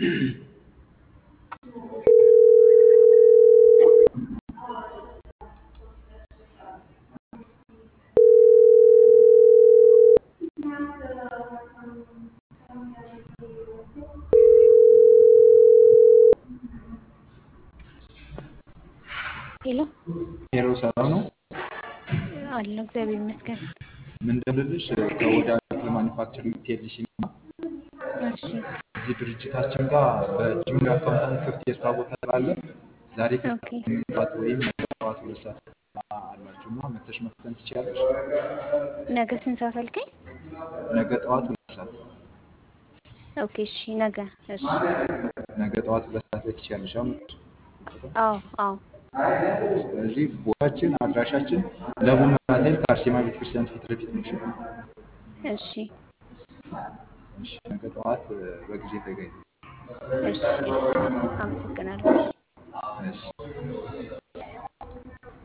ሄሎ ሄሎ ሰላም ነው። አለሁ እግዚአብሔር ይመስገን። ምን እንደምልልሽ ከወደ ማኒፋክቸሪንግ ፒኤልሲ እና እሺ እዚህ ድርጅታችን ጋር በጁኒየር አካውንታንት ክፍት የስራ ቦታ ስላለ ዛሬ ኦኬ ከሰዓት ወይም ነገ ጠዋት ሁለት ሰዓት አላችሁ እና መተሽ መፍተን ትችላለሽ። ነገ ስንት ሰዓት አልከኝ? ነገ ጠዋት ሁለት ሰዓት ኦኬ እሺ ነገ እሺ ነገ ጠዋት ሁለት ሰዓት ላይ ትችላለሽ። አሁን አዎ አዎ ስለዚህ ቦታችን አድራሻችን ለቡ መብራት ከአርሴማ ቤተክርስቲያን ፊት ለፊት ነው። እሺ? እሺ እሺ፣ ነገ ጠዋት በጊዜ ተገኝ። እሺ እሺ አመሰግናለሁ።